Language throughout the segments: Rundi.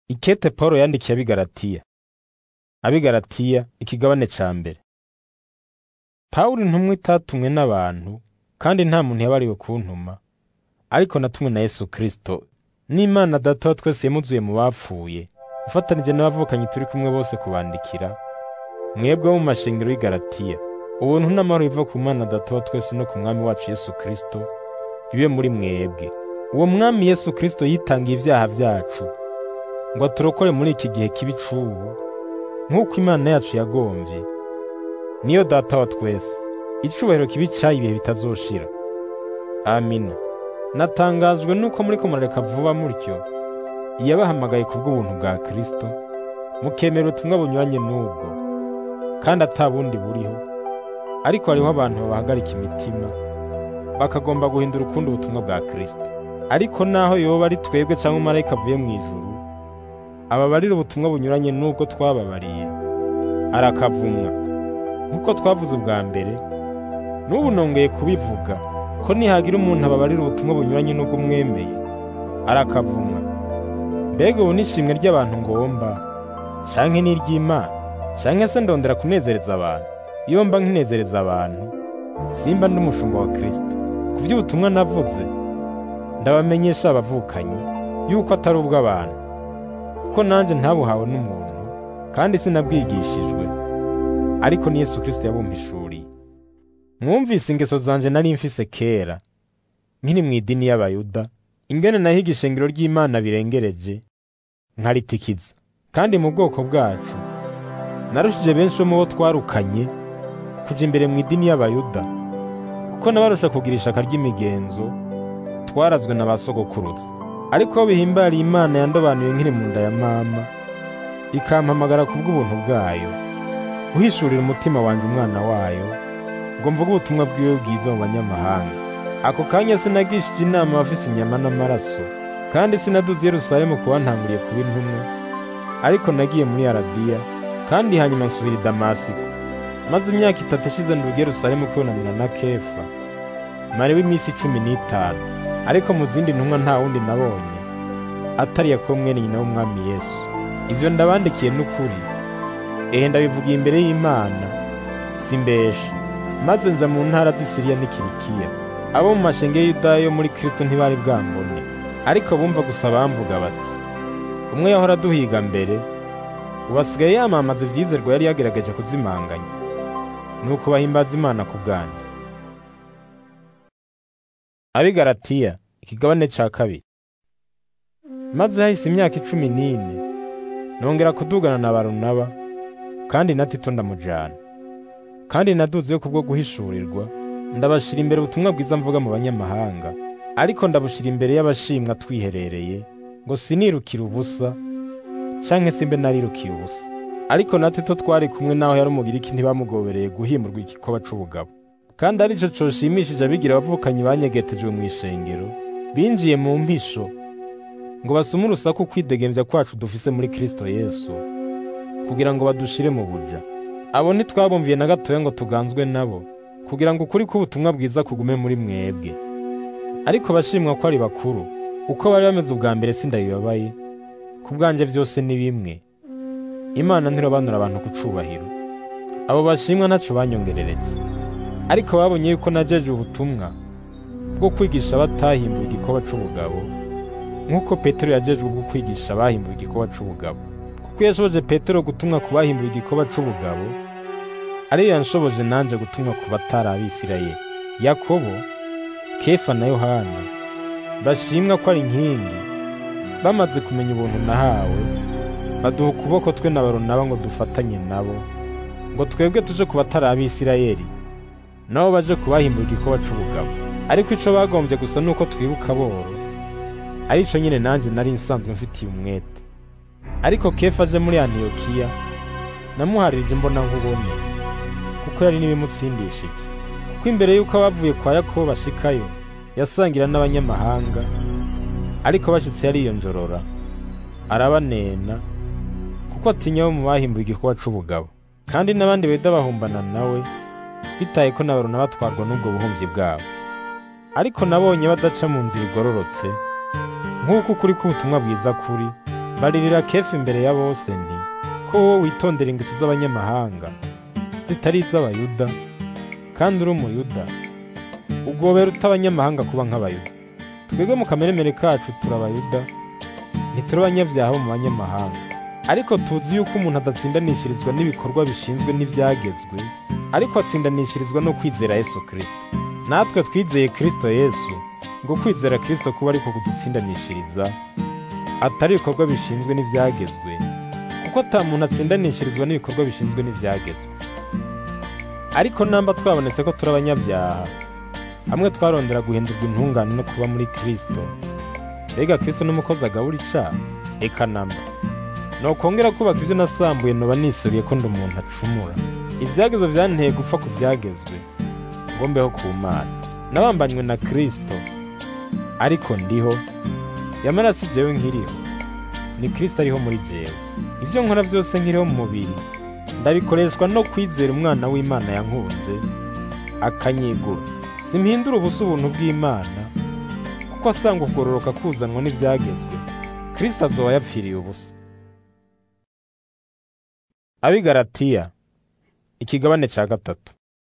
Ikete Pawulo yandikiye abigaratiya abigaratiya ikigabane ca mbere Pawulo intumwa itatumwe n'abantu kandi nta muntu yabariwe kuntuma ariko natumwe na Yesu Kristo n'Imana Data wa twese yamuzuye mu bapfuye ufatanije n'abavukanyi turi kumwe bose kubandikira mwebwe bo mu mashengero y'i Galatiya ubuntu n'amahoro biva ku Mana Data wa twese no ku Mwami wacu Yesu Kristo bibe muri mwebwe uwo Mwami Yesu Kristo yitangiye ivyaha vyacu ngo aturokore muri iki gihe kibi c'ubu nk'uko Imana yacu yagomvye niyo Data wa twese icubahiro kibi cayo ibihe bitazoshira amina natangajwe nuko muriko murareka vuba mutyo yabahamagaye kubw'ubuntu bwa Kristo mukemera ubutumwa bunyuranye n'ubwo kandi ata bundi buriho ariko hariho abantu babahagarika imitima bakagomba guhindura ukundi ubutumwa bwa Kristo ariko naho yoba ari twebwe canke umumarayika avuye mu ijuru ababarira ubutumwa bunyuranye n'ubwo twababariye arakavumwa nk'uko twavuze ubwa mbere n'ubu nongeye kubivuga ko nihagira umuntu ababarira ubutumwa bunyuranye n'ubwo mwemeye arakavumwa mbega ubu n'ishimwe ry'abantu ngomba canke n'iry'Imana canke se ndondera kunezereza abantu iyo mba nkinezereza abantu simba ndi umushumba wa Kristo ku vy'ubutumwa navuze ndabamenyesha abavukanyi yuko atari ubw'abantu kuko nanje ntabuhawe n'umuntu kandi sinabwigishijwe ariko ni Yesu Kristo yabumpishuriye mwumvise ingeso zanje nari mfise kera nkiri mu idini y'abayuda ingene nahiga ishengero ry'Imana birengereje nkaritikiza kandi mu bwoko bwacu narushije benshi bo mu bo twarukanye kuja imbere mu idini y'abayuda kuko nabarusha kugira ishaka ry'imigenzo twarazwe na ba sogokuruza ariko aho bihimbariye Imana yandobanuye nkiri mu nda ya mama ikampamagara kubw'ubuntu bwayo guhishurira umutima wanje umwana wayo ngo mvuge ubutumwa bwiwe bwiza mu banyamahanga ako kanya sinagishije inama abafise inyama n'amaraso kandi sinaduze i Yerusalemu kuba ntanguriye kuba intumwa ariko nagiye muri Arabiya kandi hanyuma nsubira i Damasiko maze imyaka itatu ishize nduga i Yerusalemu kwibonanira na Kefa mariwe iminsi cumi n'itanu ariko mu zindi ntumwa nta wundi nabonye atari Yakobo mwene nyina w'umwami Yesu ivyo ndabandikiye n'ukuri ehe ndabivugiye imbere y'Imana simbesha maze nja mu ntara z'i Siriya n'i Kilikiya abo mu mashenge y'Iyudaya yo muri Kristo ntibari bwambone ariko bumva gusa bamvuga bati umwe yahora aduhiga mbere ubu asigaye yamamaza ivyizerwa yari yagerageje kuzimanganya nuko bahimbaza Imana ku bwanyu abigaratiya ikigabane ca kabiri maze hahise imyaka icumi n'ine nongera kudugana na barunaba kandi na tito ndamujana kandi naduzeyo kubwo guhishurirwa ndabashira imbere ubutumwa bwiza mvuga mu banyamahanga ariko ndabushira imbere y'abashimwa twiherereye ngo sinirukire ubusa canke simbe narirukiye ubusa ariko na tito twari kumwe naho yari umugiriki ntibamugobereye guhimurwa igikoba c'ubugabo kandi arico coshimishije abigira abavukanyi banyegetejwe mu ishengero binjiye mu mpisho ngo basume urusaku kwidegemvya kwacu dufise muri Kristo Yesu kugira ngo badushire mu buja abo ntitwabumviye na gatoya ngo tuganzwe nabo kugira ngo ukuri k'ubutumwa bwiza kugume muri mwebwe ariko bashimwa ko ari bakuru uko bari bameze ubwa mbere sindabibabaye ku bwanje vyose ni bimwe imana ntirobanura abantu ku cubahiro abo bashimwa ntaco banyongerereje ariko babonye yuko najeje ubutumwa bwo kwigisha abatahinduye igikoba c'ubugabo nk'uko petero yajejwe bwo kwigisha abahimbuye igikoba c'ubugabo kuko yashoboje petero gutumwa ku bahimbuye igikoba c'ubugabo ariyo yanshoboje nanje gutumwa ku batari abisirayeli yakobo kefa na yohana bashimwa ko ari inkingi bamaze kumenya ubuntu nahawe baduha ukuboko twe na baronaba ngo dufatanye nabo ngo twebwe tuje ku batari abisirayeli nabo baje kubahimbuye igikoba c'ubugabo ariko ico bagombye gusa nuko twibuka boro arico nyene nanje nari nsanzwe mfitiye umwete ariko kefa aje muri antiyokiya namuharirije imbona nkubone kuko yari n'ibimutsindishije kuko imbere y'uko abavuye kwa yakobo bashikayo yasangira n'abanyamahanga ariko bashitse yariyonjorora arabanena kuko atinya bo mu bahimbuye igikoba c'ubugabo kandi n'abandi beda bahumbana nawe bitaye ko nabarona batwarwa n'ubwo buhumyi bwabo ariko nabonye badaca mu nzira igororotse nk'uko ukuri k'ubutumwa bwiza kuri baririra kefu imbere ya bose nti ko wowe witondera ingeso z'abanyamahanga zitari iz'abayuda kandi uri umuyuda ugobera uta abanyamahanga kuba nk'abayuda twebwe mu kameremere kacu turi abayuda ntituri abanyabyaha bo mu banyamahanga ariko tuzi yuko umuntu adatsindanishirizwa n'ibikorwa bishinzwe n'ibyagezwe ariko atsindanishirizwa no kwizera yesu kirisito natwe twizeye kirisito yesu ngo kwizera kirisito kuba ariko kudutsindanishiriza atari ibikorwa bishinzwe n'ibyagezwe kuko ata muntu atsindanishirizwa n'ibikorwa bishinzwe n'ibyagezwe ariko namba twabonetse ko turi abanyabyaha hamwe twarondera guhindurwa intungane no kuba muri kirisito mbega kirisito n'umukozi agabura icaha eka namba nokongera kubaka ibyo nasambuye noba nisubiye ko ndi umuntu acumura ibyagezwe byanteye gupfa ku byagezwe ngo mbeho ku mana nabambanywe na kirisito ariko ndiho yamara si jewe nkiriho ni kirisito ariho muri jewe ibyo nkora byose nkiriho mu mubiri ndabikoreshwa no kwizera umwana w'imana yankunze akanyigura simpindura ubusa ubuntu bw'imana kuko asanga ukugororoka kuzanwa n'ibyagezwe kirisito azoba yapfiriye ubusa abigaratiya ikigabane cya gatatu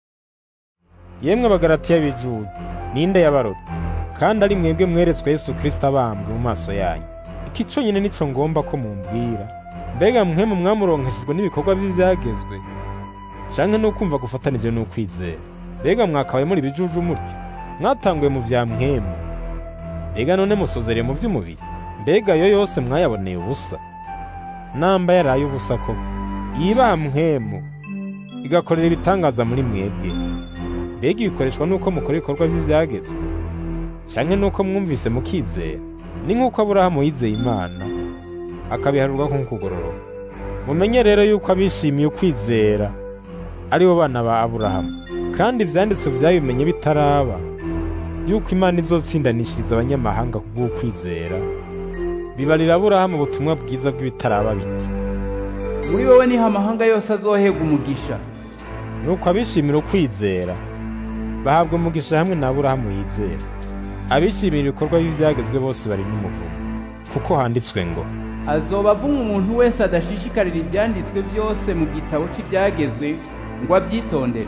yemwe abagaratiya b'ijuda ninde yabarota kandi ari mwebwe mweretswe yesu kirisito abambwe mu maso yanyu iki cyonyine nico ngomba ko mumbwira mbega mwemu mwamuronkeshejwe n'ibikorwa by'ibyagezwe canke n'ukumva gufatanije n'ukwizera mbega mwakabaye muri bijuju mutyo mwatanguye mu vya mwemu mbega none musozereye mu vy'umubiri mbega yo yose mwayaboneye ubusa namba yaraye ubusa koko yibaha mwemu igakorera ibitangaza muri mwebwe mbega ibikoreshwa n'uko mukora ibikorwa by'ibyagezwe canke n'uko mwumvise mukizera ni nk'uko aburahamu yizeye imana akabiharurwa nk'ukugororoka mumenye rero yuko abishimiye ukwizera ari bo bana ba aburahamu kandi ivyanditswe vyabimenye bitaraba yuko imana izotsindanishiriza abanyamahanga kubw'ukwizera bibarira aburahamu ubutumwa bwiza bw'ibitaraba biti muri wowe niho amahanga yose azohega umugisha nuko abishimira ukwizera bahabwa umugisha hamwe na aburahamu yizera abishimira ibikorwa by'ibyagezwe bose bari n'umuvumo kuko handitswe ngo azoba avuma umuntu wese adashishikarira ibyanditswe byose mu gitabo cy'ibyagezwe ngo abyitondere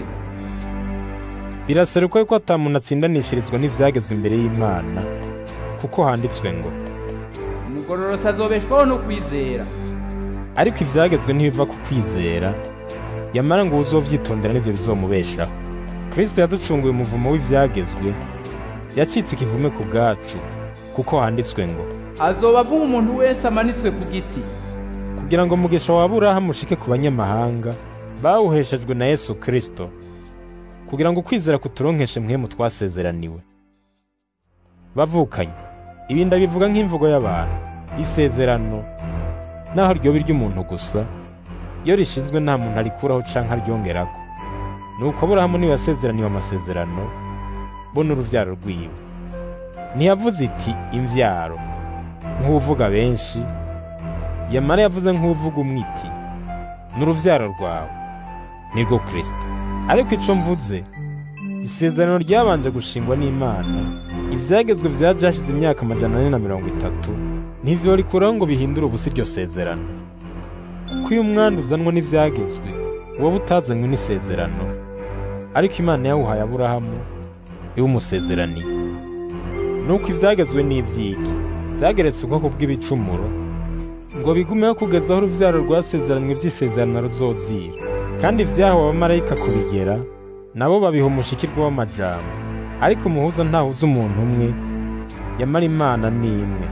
biraseruka yuko ata muntu atsindanishirizwa n'ivyagezwe imbere y'imana kuko handitswe ngo umugororotsi azobeshwaho no kwizera ariko ivyagezwe ntibiva ku kwizera yamara ngo uzovyitondera nivyo bizomubeshaho kristo yaducunguye umuvumo w'ivyagezwe yacitse ikivume ku bwacu kuko handitswe ngo azoba avuma umuntu wese amanitswe ku giti kugira ngo umugisha wa aburahamu ushike ku banyamahanga bawuheshejwe na yesu kristo kugira ngo ukwizera kuturonkeshe mwemu twasezeraniwe bavukanye ibi ndabivuga nk'imvugo y'abantu isezerano naho ryoba iry'umuntu gusa iyo rishinzwe nta muntu arikuraho canke aryongerako nuko aburahamu niwe yasezeraniwe amasezerano bo n'uruvyaro rwiwe ntiyavuze iti imvyaro nk'uwuvuga benshi yamara yavuze nk'uwuvuga umwe iti n'uruvyaro rwawe nirwo kristo ariko ico mvuze isezerano ryabanje gushingwa n'imana ivyagezwe vyaje hashize imyaka amajana ane na mirongo itatu ntivyorikuraho ngo bihindure ubusa iryo sezerano kuko iyo umwana uzanwa n'ivyagezwe wowe utazanywe n'isezerano ariko imana yawuhaye aburahamu iwumusezeraniye nuko ivyagezwe n'ivyiki vyageretse ubwoko bw'ibicumuro ngo bigumeho kugeza aho uruvyaro rwasezeranywe vy'isezerano ruzozira kandi vyahawe abamarayika kubigera nabo babiha umushikirwa w'amajambo ariko umuhuza ntahuza umuntu umwe yamara imana ni imwe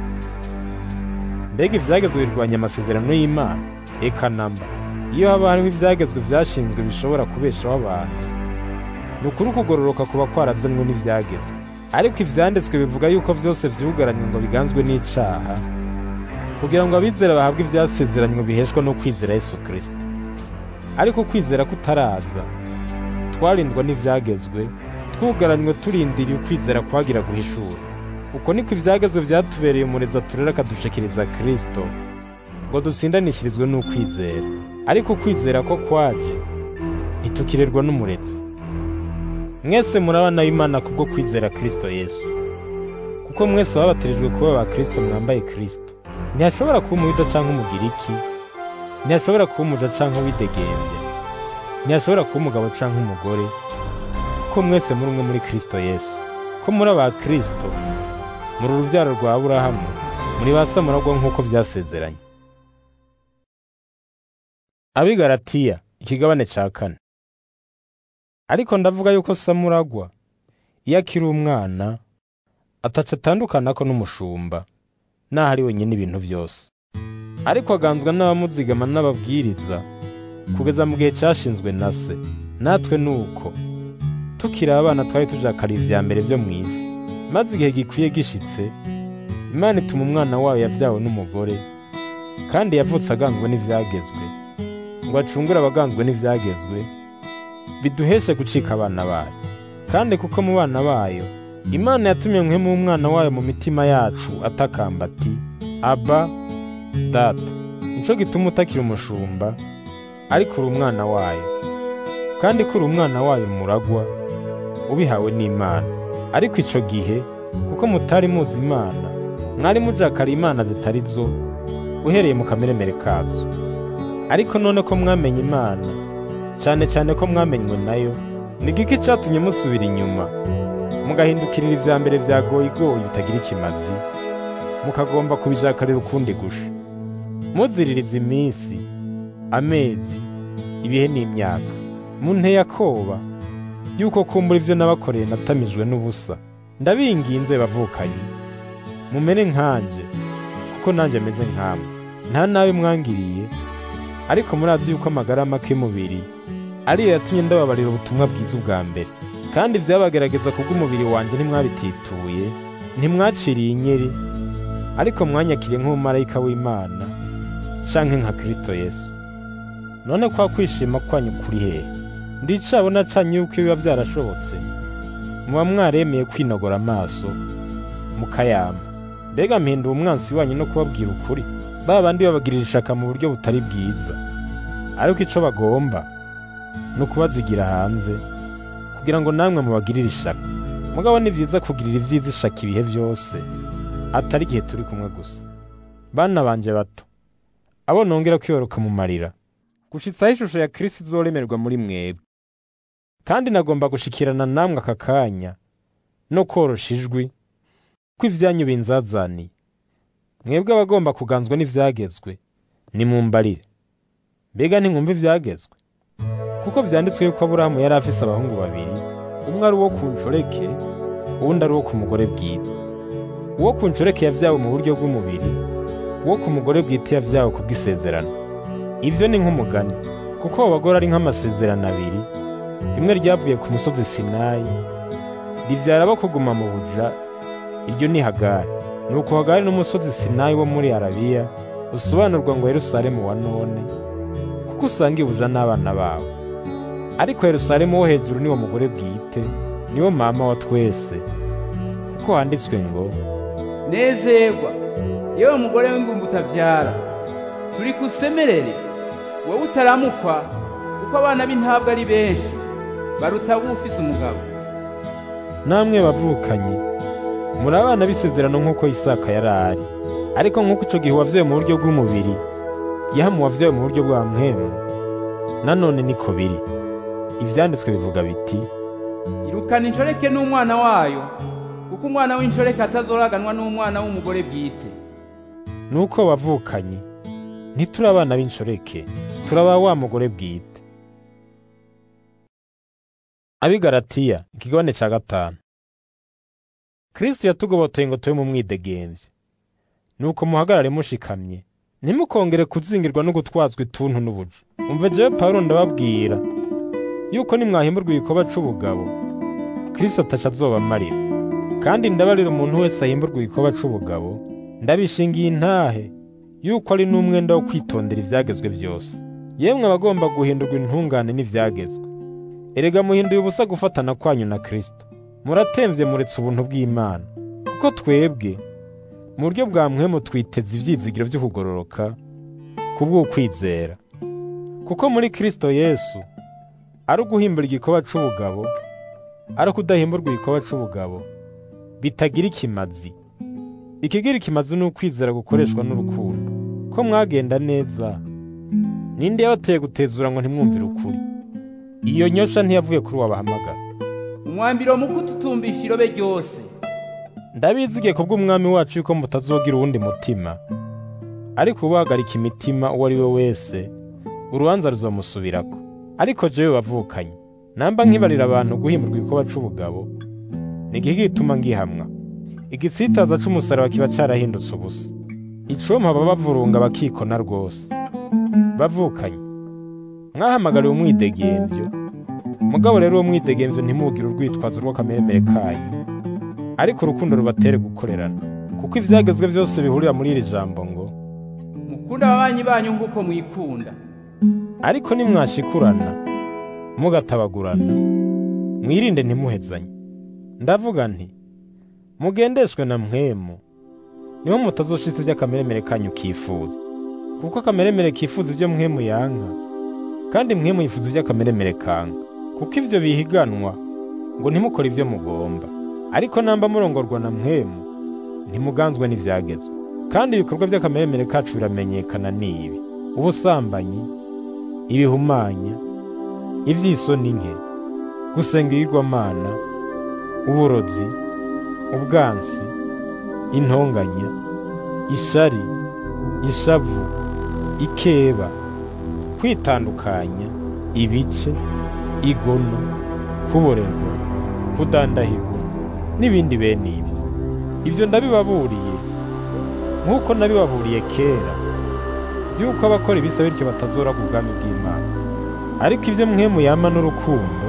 mbega ivyagezwe birwanya amasezerano y'imana eka namba iyo haba hariho ivyagezwe vyashinzwe bishobora kubeshaho abantu ni ukuri ukugororoka kuba kwarazanwe n'ivyagezwe ariko ivyanditswe bivuga yuko vyose vyugaranywe ngo biganzwe n'icaha kugira ngo abizera bahabwe ivyasezeranywe biheshwa no kwizera yesu kristo ariko ukwizera kutaraza twarindwa n'ivyagezwe twugaranywe turindiriye ukwizera kwagira guhishura uko niko ivyagezwe vyatubereye umurezi aturera akadushikiriza kristo ngo dutsindanishirizwe n'ukwizera ariko ukwizera ko kwaje ntitukirerwa n'umurezi mwese muri abana b'imana kubwo kwizera kristo yesu kuko mwese babatirijwe kuba ba kristo mwambaye kristo ntihashobora kuba umuyuda canke umugiriki ntihashobora kuba umuja canke uwidegembya ntihashobora kuba umugabo canke umugore ko mwese muri umwe muri kristo yesu ko muri aba kristo muri uruvyaro rwa aburahamu muri ba samuragwa nk'uko vyasezeranye abigaratiya ikigabane ca kane ariko ndavuga yuko samuragwa iyo akiri umwana ataca atandukanako n'umushumba naho ari wenyine ibintu vyose ariko aganzwa n'abamuzigama n'ababwiriza kugeza mu gihe cashinzwe na se natwe nuko tukiri abana twari tujakariye ivya mbere vyo mw'isi maze igihe gikwiye gishitse imana ituma umwana wayo yavyawe n'umugore kandi yavutse aganzwe n'ivyagezwe ngo acungure abaganzwe n'ivyagezwe biduheshe gucika abana bayo kandi kuko mu bana bayo imana yatumye mwemu umwana wayo mu mitima yacu atakamba ati aba data nico gituma utakiri umushumba ariko uri umwana wayo kandi ko uri umwana wayo muragwa ubihawe n'imana ariko ico gihe kuko mutari muzi imana mwari mujakara imana zitari zo uhereye mu kameremere kazo ariko none ko mwamenye imana cane cane ko mwamenywe nayo ni giki catumye musubira inyuma mugahindukirira ivya mbere vya goyigoyi bitagira ikimazi mukagomba kubijakarira ukundi gusha muziririza iminsi amezi ibihe n'imyaka munteye akoba yuko kumbura ivyo nabakoreye natamijwe n'ubusa ndabinginze bavukanye mumere nkanje kuko nanje meze nkamwe nta nabi mwangiriye ariko murazi yuko amagara make y'umubiri ariyo yatumye ndababarira ubutumwa bwiza ubwa mbere kandi vyabagerageza kubw'umubiri wanje ntimwabitituye ntimwaciriye inyeri ariko mwanyakiriye nk'umumarayika w'imana canke nka kristo yesu none kwa kwishima kwanyu kuri hehe ndicabona canye yuko biba vyarashobotse muba mwaremeye kwinogora amaso mukayama mbega mpinduye umwansi wanyu no kubabwira ukuri ba bandi babagirira ishaka mu buryo butari bwiza ariko ico bagomba ni ukubazigira hanze kugira ngo namwe mubagirire ishaka mugabo ni vyiza kugirira ivyiza ishaka ibihe vyose atari igihe turi kumwe gusa bana banje bato abo nongera kwiyoroka mu marira gushitsaho ishusho ya Kristo izoremerwa muri mwebwe kandi nagomba gushikirana namwe aka kanya no korosha ijwi ko ivyanyu binzazaniye mwebwe abagomba kuganzwa n'ivyagezwe nimumbarire mbega ntimwumva ivyagezwe kuko vyanditswe yuko aburahamu yari afise abahungu babiri umwe ari uwo ku nshoreke uwundi ari uwo ku mugore bwite uwo ku nshoreke yavyawe mu buryo bw'umubiri uwo ku mugore bwite yavyawe ku bw'isezerano ivyo ni nk'umugani kuko abo bagore ari nk'amasezerano abiri rimwe ryavuye ku musozi sinayi rivyara abo kuguma mu buja iryo ni hagari nuko hagari n'umusozi sinayi wo muri arabiya usobanurwa ngo yerusalemu wa none kuko usanga ibuja n'abana bawe ariko yerusalemu wo hejuru niwo mugore bwite niwo mama wa twese kuko handitswe ngo nezerwa yewe mugore w'ingumba utavyara turi kusemerere wowe utaramukwa kuko abana b'intabwa ari benshi baruta ufise umugabo namwe bavukanye muri abana b'isezerano nk'uko isaka yari ari ariko nk'uko ico gihe wavyawe mu buryo bw'umubiri yahamu wavyawe mu buryo bwa mpwemu nanone niko biri ivyanditswe bivuga biti irukana inshoreke n'umwana wayo kuko umwana w'inshoreke atazoraganwa n'umwana w'umugore bwite nuko bavukanye ntituri abana b'inshoreke turaba wa mugore bwite abigaratiya ikigabane ca gatanu kristo yatugobotoye ngo tube mu mwidegemvye nuko muhagarare mushikamye ntimukongere kuzingirwa no gutwazwa ituntu n'ubuja umva jewe pawulo ndababwira yuko nimwahimburwa igikoba c'ubugabo kristo ataca azobamarira kandi ndabarira umuntu wese ahimburwa igikoba c'ubugabo ndabishingiye intahe yuko ari n'umwenda wo kwitondera ivyagezwe vyose yemwe abagomba guhindurwa intungane n'ivyagezwe erega muhinduye ubusa gufatana kwanyu na kristo muratemvye muretse ubuntu bw'imana kuko twebwe mu buryo bwa mwemu twiteze ivyizigiro vyo kugororoka kubw'ukwizera kuko muri kristo yesu ari uguhimbura igikoba c'ubugabo ari ukudahimburwa igikoba c'ubugabo bitagira ikimazi ikigira ikimazi ni ukwizera gukoreshwa n'urukundo ko mwagenda neza ninde yabateye gutezura ngo ntimwumvire ukuri iyo nyosha ntiyavuye kuri wabahamagara umwambiro mu kututumbisha irobe ryose ndabizigiye kubw'umwami wacu yuko mutazogira uwundi mutima ariko ubahagarika imitima uwo ari we wese urubanza ruzomusubirako ariko jewe wavukanye namba nkibarira abantu guhimurwa ikoba c'ubugabo ni igihe gituma ngihamwa igitsitaza c'umusaraba kiba carahindutse ubusa icompa baba bavurunga bakikona rwose bavukanye mwahamagariwe umwidegemvyo mugabo rero uwo mwidegemvyo ntimugire urwitwazo rw'akameremere kanyu ariko urukundo rubatere gukorerana kuko ivyagezwe vyose bihurira muri iri jambo ngo mukunda ababanyi banyu nk'uko mwikunda ariko nimwashikurana mugatabagurana mwirinde ntimuhezanye ndavuga nti mugendeshwe na mwemu niho mutazoshitsa ivy'akameremere kanyu kifuza kuko akameremere kifuza ivyo mwemu yanka kandi mwemu yifuza ivy'akameremere kanka kuko ivyo bihiganwa ngo ntimukore ivyo mugomba ariko namba murongorwa na mwemu ntimuganzwe n'ivyagezwe kandi ibikorwa vy'akameremere kacu biramenyekana n'ibi ubusambanyi ibihumanya ivy'isoni nke gusenga ibigirwamana uburozi ubwansi intonganya ishari ishavu ikeba kwitandukanya ibice igono kuborerwa kudandahirwa n'ibindi bene ibyo ivyo ndabibaburiye nk'uko nabibaburiye kera yuko abakora ibisa bityo batazora ku bwami bw'imana ariko ivyo mwemu yama n'urukundo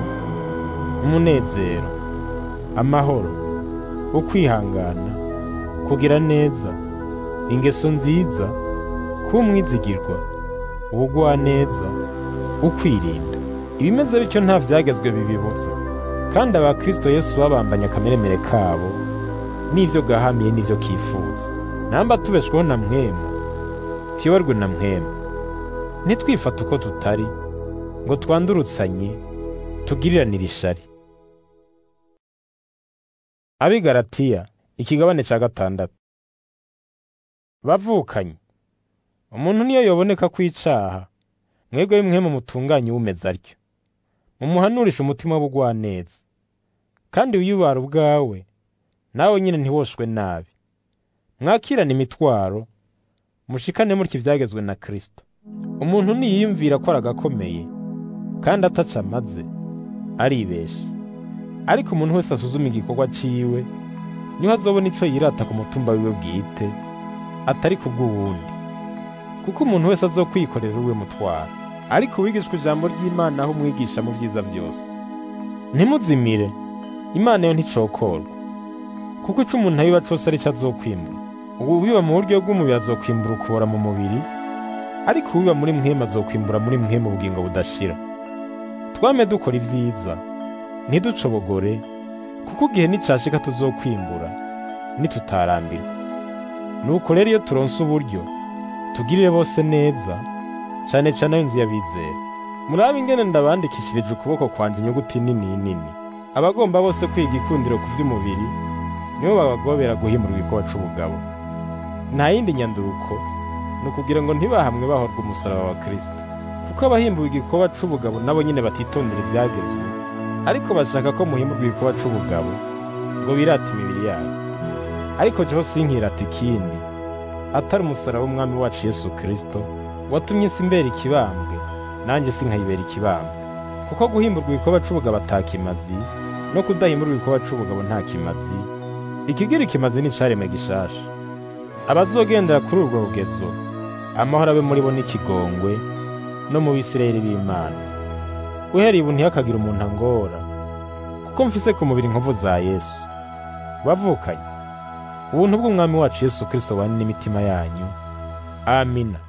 umunezero amahoro ukwihangana kugira neza ingeso nziza kuba umwizigirwa ubugwaneza ukwirinda ibimeze bityo nta vyagezwe bibibuza kandi abakristo yesu babambanye akameremere kabo n'ivyo gahamiye n'ivyo kifuza namba tubeshweho na mwemu tuyoborwe na mwemu ntitwifate uko tutari ngo twandurutsanye tugiriranire ishari abigaratiya ikigabane ca gatandatu bavukanye umuntu niyo yoboneka kw'icaha mwebwe bimwe mu mutunganye umeze atyo mumuhanurisha umutima w'ubugwaneza kandi wiyubara ubwawe nawe nyine ntiwoshwe nabi mwakirane imitwaro mushikane mutya ivyagezwe na kristo umuntu niyiyumvira ko aragakomeye kandi ataca amaze aribesha ariko umuntu wese asuzuma igikorwa ciwe niho azobona ico yirata ku mutumba wiwe bwite atari ku bw'uwundi kuko umuntu wese azokwikorera uwe mutwaro ariko wigishwa ijambo ry'imana aho umwigisha mu vyiza vyose ntimuzimire imana yo nticokorwa kuko ico umuntu abiba cose arico azokwimbura ubu biba mu buryo bw'umubiri azokwimbura ukubora mu mubiri ariko ubiba muri mwema azokwimbura muri mwema ubugingo budashira twame dukora ivyiza ntiducobogore kuko igihe nicashika tuzokwimbura nitutarambirwa nuko rero iyo turonse uburyo tugirire bose neza cane cane ab'inzu y'abizera murabe ingene ndabandikishirije ukuboko kwanje inyuguti nini nini abagomba bose kwiga ikundiro ku vy'umubiri nibo babagobera guhimurwa ikoba c'ubugabo nta yindi nyanduruko ni ukugira ngo ntibahamwe bahorwa umusaraba wa kristo kuko abahimbuwe igikoba c'ubugabo nabo nyene batitondera ivyagezwe ariko bashaka ko muhimurwa igikoba c'ubugabo ngo birate imibiri yabo ariko jeho sinkirata ikindi atari umusaraba w'umwami wacu yesu kristo watumye isi imbera ikibambwe nanjye sinkayibera ikibambwe kuko guhimburwa igikoba c'ubugabo ata kimazi no kudahimburwa igikoba c'ubugabo nta kimazi ikigira ikimazi ni icaremwe gishasha abazogendera kuri urwo rugezo amahoro abe muri bo n'ikigongwe no mu bisirayeli b'imana uhereye ubu ntihakagira umuntu angora kuko mfise ku mubiri inkovu za yesu bavukanye ubuntu bw'umwami wacu yesu kristo bane n'imitima yanyu amina